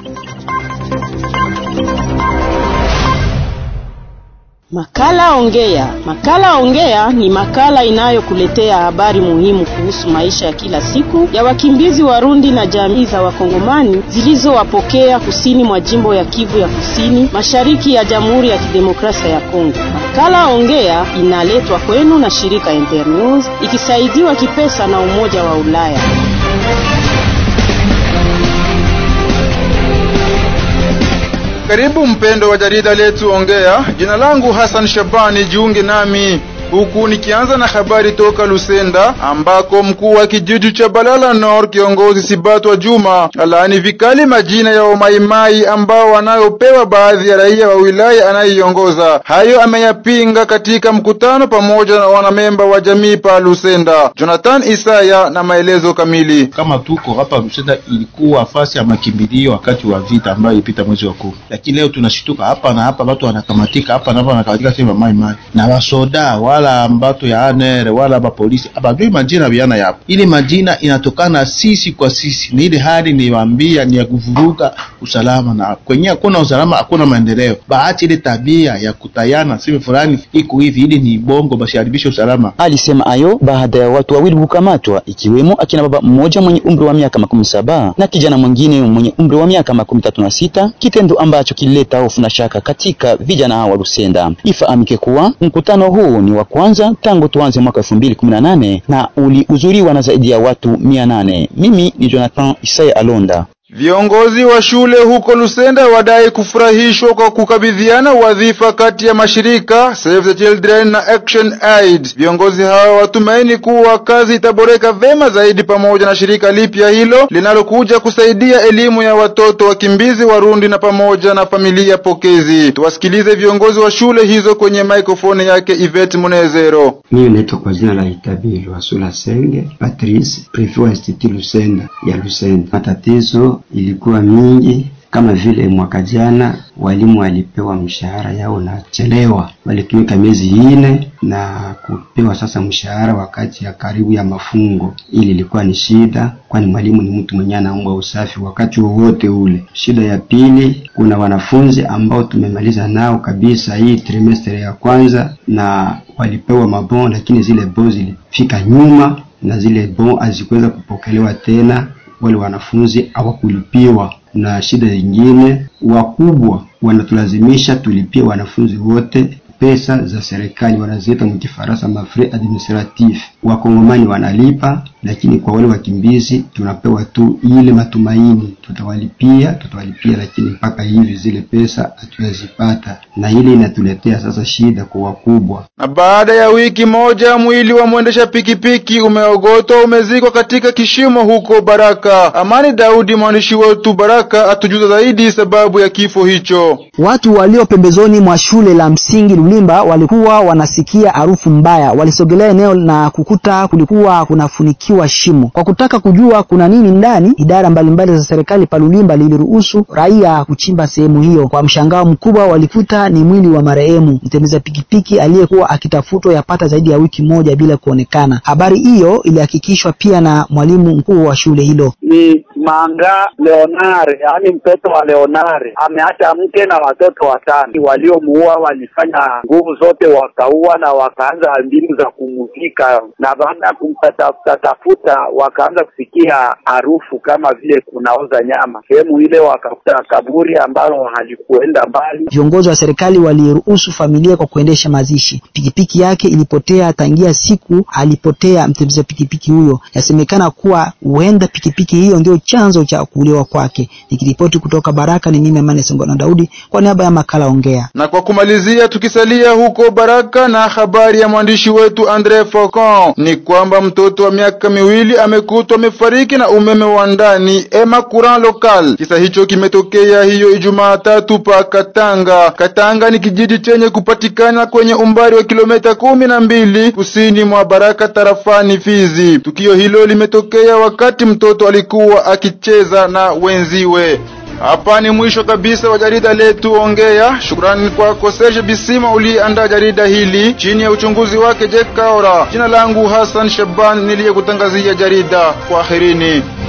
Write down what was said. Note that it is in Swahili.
Makala Ongea. Makala Ongea ni makala inayokuletea habari muhimu kuhusu maisha ya kila siku ya wakimbizi Warundi na jamii za Wakongomani zilizowapokea kusini mwa jimbo ya Kivu ya Kusini, mashariki ya Jamhuri ya Kidemokrasia ya Kongo. Makala Ongea inaletwa kwenu na shirika Internews ikisaidiwa kipesa na Umoja wa Ulaya. Karibu mpendo wa jarida letu Ongea. Jina langu Hassan Shabani, jiunge nami huku nikianza na habari toka Lusenda ambako mkuu wa kijiji cha Balala Nord kiongozi Sibatwa Juma alaani vikali majina ya wamaimai ambao wanayopewa baadhi ya raia wa wilaya anayeiongoza. Hayo ameyapinga katika mkutano pamoja na wanamemba wa jamii pa Lusenda. Jonathan Isaya na maelezo kamili. Kama tuko hapa Lusenda, ilikuwa fasi ya makimbilio wakati wa vita ambayo ilipita mwezi wa kumi, lakini leo tunashituka hapa na hapa, watu wanakamatika hapa na hapa wanakamatika sema mai mai na wasoda wala ambato ya ANR wala ba polisi abajui majina biana yapo. Ile majina inatokana sisi kwa sisi, ni ile hali niwaambia ni ya kuvuruga usalama, na kwenye hakuna usalama hakuna maendeleo. Bahati ile tabia ya kutayana sema fulani iko hivi, ili ni bongo basiharibishe usalama. Alisema ayo baada ya watu wawili kukamatwa, ikiwemo akina baba mmoja mwenye umri wa miaka makumi saba na kijana mwingine mwenye umri wa miaka makumi tatu na sita kitendo ambacho kilileta hofu na shaka katika vijana hao wa Lusenda. Ifahamike kuwa mkutano huu ni wa kwanza tangu tuanze mwaka elfu mbili kumi na nane na ulihudhuriwa na zaidi ya watu mia nane. Mimi ni Jonathan Isaya Alonda. Viongozi wa shule huko Lusenda wadai kufurahishwa kwa kukabidhiana wadhifa kati ya mashirika Save the Children na Action Aid. Viongozi hao watumaini kuwa kazi itaboreka vema zaidi pamoja na shirika lipya hilo linalokuja kusaidia elimu ya watoto wakimbizi Warundi na pamoja na familia pokezi. Tuwasikilize viongozi wa shule hizo kwenye maikrofoni yake Yvette Munezero. Mimi naitwa kwa jina la Itabili Wasula Senge Patrice, prefet wa Institut Lusenda ya Lusenda. Matatizo ilikuwa mingi kama vile mwaka jana walimu walipewa mshahara yao na chelewa, walitumika miezi ine na kupewa sasa mshahara wakati ya karibu ya mafungo. Ili ilikuwa ni shida, kwani mwalimu ni mtu mwenye anaomba usafi wakati wowote ule. Shida ya pili, kuna wanafunzi ambao tumemaliza nao kabisa hii trimester ya kwanza na walipewa mabon, lakini zile bon zilifika nyuma na zile bon hazikuweza kupokelewa tena wale wanafunzi hawakulipiwa. Na shida zingine, wakubwa wanatulazimisha tulipie wanafunzi wote pesa za serikali, wanaziita mkifaransa mafrais administratif. Wakongomani wanalipa, lakini kwa wale wakimbizi tunapewa tu ile matumaini, tutawalipia tutawalipia, lakini mpaka hivi zile pesa hatujazipata, na ile inatuletea sasa shida kwa wakubwa. Na baada ya wiki moja mwili wa mwendesha pikipiki umeogotwa umezikwa katika kishimo huko Baraka. Amani Daudi, mwandishi wetu Baraka, atujuza zaidi sababu ya kifo hicho. Watu walio pembezoni mwa shule la msingi Lulimba walikuwa wanasikia harufu mbaya, walisogelea eneo na kukuta kulikuwa kunafunikiwa shimo. Kwa kutaka kujua kuna nini ndani, idara mbalimbali za serikali pa Lulimba liliruhusu raia kuchimba sehemu hiyo. Kwa mshangao mkubwa, walikuta ni mwili wa marehemu mtembeza pikipiki aliyekuwa akitafutwa yapata zaidi ya wiki moja bila kuonekana. Habari hiyo ilihakikishwa pia na mwalimu mkuu wa shule hilo. Ni Manga Leonare, yaani mtoto wa Leonare ameacha mke na watoto watano. Waliomuua walifanya nguvu zote, wakaua na wakaanza mbinu za kumuzika, na baada ya kumtafuta tafuta, wakaanza kusikia harufu kama vile kunaoza nyama. Sehemu ile wakakuta kaburi ambalo halikuenda mbali. Viongozi wa serikali waliruhusu familia kwa kuendesha mazishi. Pikipiki yake ilipotea tangia siku alipotea mtembeza pikipiki huyo. Yasemekana kuwa huenda pikipiki hiyo ndio chanzo cha kuuliwa kwake. Nikiripoti kutoka Baraka, ni mimi Amani Songona Daudi kwa niaba ya makala Ongea. Na kwa kumalizia, tukisalia huko Baraka na habari ya mwandishi wetu Andre Faucon ni kwamba mtoto wa miaka miwili amekutwa amefariki na umeme wa ndani ema courant local. Kisa hicho kimetokea hiyo Ijumaa tatu pa Katanga. Katanga ni kijiji chenye kupatikana kwenye umbali wa kilomita kumi na mbili kusini mwa Baraka tarafani Fizi. Tukio hilo limetokea wakati mtoto alikuwa akicheza na wenziwe. Hapa ni mwisho kabisa wa jarida letu Ongea. Shukrani kwako Serge Bisima uliyeandaa jarida hili chini ya uchunguzi wake Jack Kaora. Jina langu Hassan Shaban niliyekutangazia jarida. Kwaherini.